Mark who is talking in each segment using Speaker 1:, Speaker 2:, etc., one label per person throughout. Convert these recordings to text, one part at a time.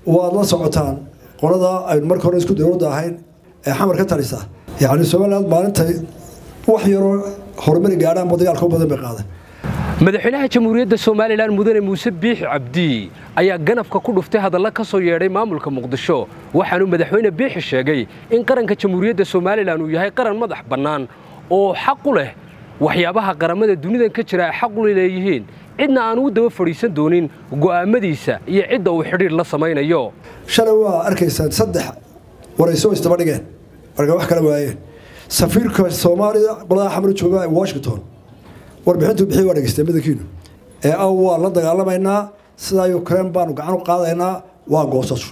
Speaker 1: waad la socotaan qolada aynu marka hore isku dowladda ahayn ee xamar ka talisa yacni somaliland maalintay wax yaroo horumari gaadhaanba dagaalka u badan bay qaaday
Speaker 2: madaxweynaha jamhuuriyadda somalilan mudane muuse biixi cabdi ayaa ganafka ku dhuftay hadalla ka soo yeedhay maamulka muqdisho waxaanuu madaxweyne biixi sheegay in qaranka jamhuuriyadda somalilan uu yahay qaran madax bannaan oo xaq u leh waxyaabaha qaramada dunidan ka jira ay xaq u leeyihiin cidna aan u daba fadhiisan doonin go'aamadiisa iyo cidda uu xidhiir la samaynayo
Speaker 1: shalay waa arkaysaan saddex warayso isdaba dhigeen marka wax kala waayeen safiirka soomaaliya qoladaha xamar jooga ee washington warbixintuu bixiy waa dhegeystay madankiinu ee aw waa la dagaalamaynaa sidaa ukraine baanu gacan u qaadaynaa waa goosashu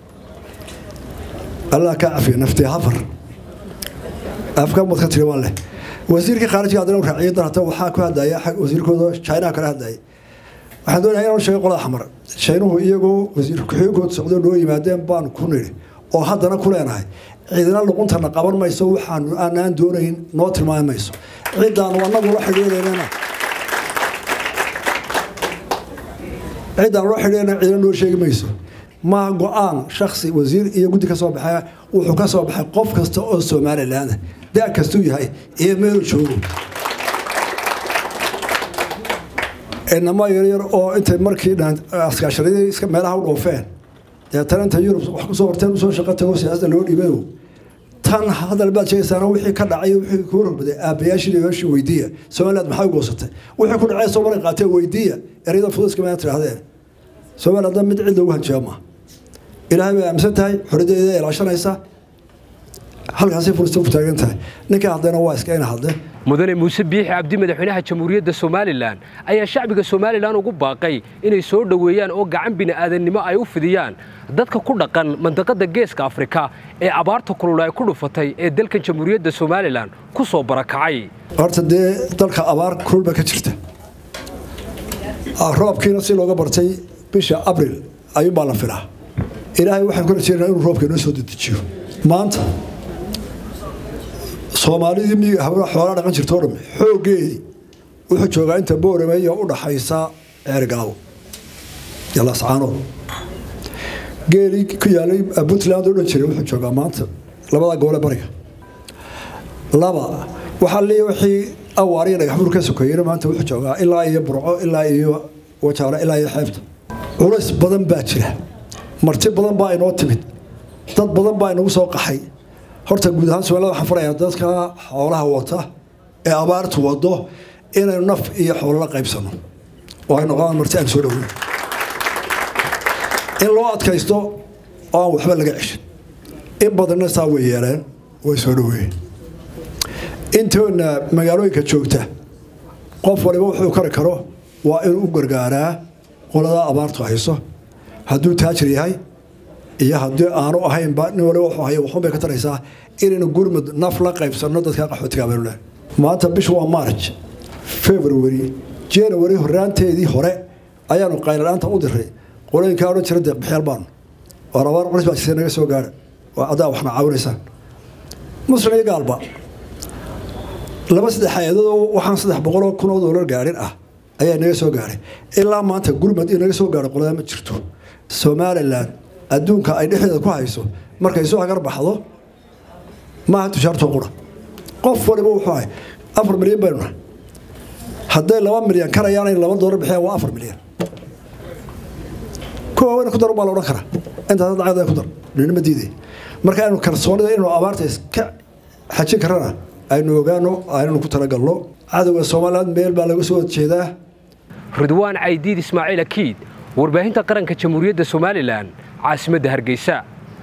Speaker 1: allah kaa cafiya naftee hafar afka mad ka tiri waan leh wasiirkii khaarijiga haddana raaciyay dar hata waxaa ku hadlaya wasiirkooda chinaha kala hadlayay waxaan doonaya inaan sheego qolada xamar shiinuhu iyagoo wasiir ku-xigeenkooda socdo noo yimaadeen baanu ku nidhi oo haddana ku leenahay ciidana luquntana qaban mayso waxaanu aanaan doonayn noo tilmaami mayso ciddaanu anagu la xidhiidhaynana ciddaan loo xidhiidhayna ciidana noo sheegi mayso maaha go-aan shaksi wasiir iyo guddi ka soo baxay wuxuu ka soo baxay qof kasta oo somaliland da kastuu yahay iyo meelu joogo inama yaryar oo intay markii askaasharadii iska meelaha u dhoofeen deetana inta yurub wax kusoo horteen usoo shaqo tago siyaasada loo dhiibayo tan hadal baad sheegaysaana wixii ka dhacay wixii ku horbaday aabayaashii yoashii weydiiya somaliland maxay u goosatay wixii ku dhacay soomaaliya qaatee weydiiya ereyada fuduska maa tirahdeen somaliland mid cid loogu hanjaaba maaha ilaahay bay aaminsan tahay xoriyadeeda ilaashanaysa halkaasay furista ku taagan tahay ninka haddana waa iska ina hadle
Speaker 2: mudane muuse biixi cabdi madaxweynaha jamhuuriyadda somalilan ayaa shacbiga somalilan ugu baaqay inay soo dhoweeyaan oo gacan bini'aadannimo ay u fidiyaan dadka ku dhaqan mandaqadda geeska afrika ee abaarta kulul ay ku dhufatay ee dalkan jamhuuriyadda somalilan ku soo barakacay
Speaker 1: horta dee dalka abaar kulba ka jirta roobkiina si looga bartay bisha abril ayuunbaa la filaa ilaahay waxaan ku rajeynaa inuu roobka inoo soo dedejiyo maanta soomaalidii miyiga habla xoolaa dhaqan jirta o dham xooggeedii wuxuu joogaa inta boorameeya u dhaxaysa ceergaawo yalascaanood geelii ku yaalay puntland oo dhan jiray wuxuu joogaa maanta labada gobole bariga laba waxaa leeya wixii awaariya dhagaxbur ka sokeeyena maanta wuxuu joogaa ilaa iyo burco ilaa iyo wajaale ilaa iyo xeebta culays badan baa jira marti badan baa inoo timid dad badan baa inagu soo qaxay horta guud ahaan somaalida waxaan farayaa dadka xoolaha wata ee abaartu wado inaynu naf iyo xoolo la qaybsano oo ay noqdaan marti aan soo dhoweyn in loo adkaysto oo aan waxba laga ceshin in badanna saa way yeeleen way soo dhoweeyeen intoona magaalooyinka joogta qof waliba wuxuu kari karo waa inuu u gargaaraa qoladaa abaartu hayso hadduu taajir yahay iyo haddii aanu ahaynba nin waliba wuxuu haya waxun bay ka taraysaa inaynu gurmud naf la qaybsanno dadka qaxootiga baynu leh maanta bishu waa march february january horaanteedii hore ayaanu qayladhaanta u diray qolooyinkaa odhan jira deeqbixyaal baanu oo rabaar culis baa jirta naga soo gaara oo addaa waxna caawinaysaan muslim iyo gaalba laba saddex hay-adadoo waxaan saddex boqoloo kun oo doolar gaarin ah ayaa naga soo gaaray ilaa maanta gurmud iyo naga soo gaaro qoladaa ma jirto somalilan adduunka ay dhexdeeda ku hayso markay soo hagar baxdo maaha tushaartoo qura qof waliba wuxuu ahay afar milyan baynu nahay hadday laba milyan karayaan in laba doolar bixiyaan waa afar milyan kuwa wayna ku dar baa la odhan karaa intaas lacagda ku dar ninima diiday marka aynu kalsoonida inaynu abaarta iska xajin karana aynu ogaano aynu ku talagalno cadowga soomaaliland meel baa laga soo jeedaa
Speaker 2: ridwaan caydiid ismaaciil akiid warbaahinta qaranka jamhuuriyadda somalilan caasimadda hargeysa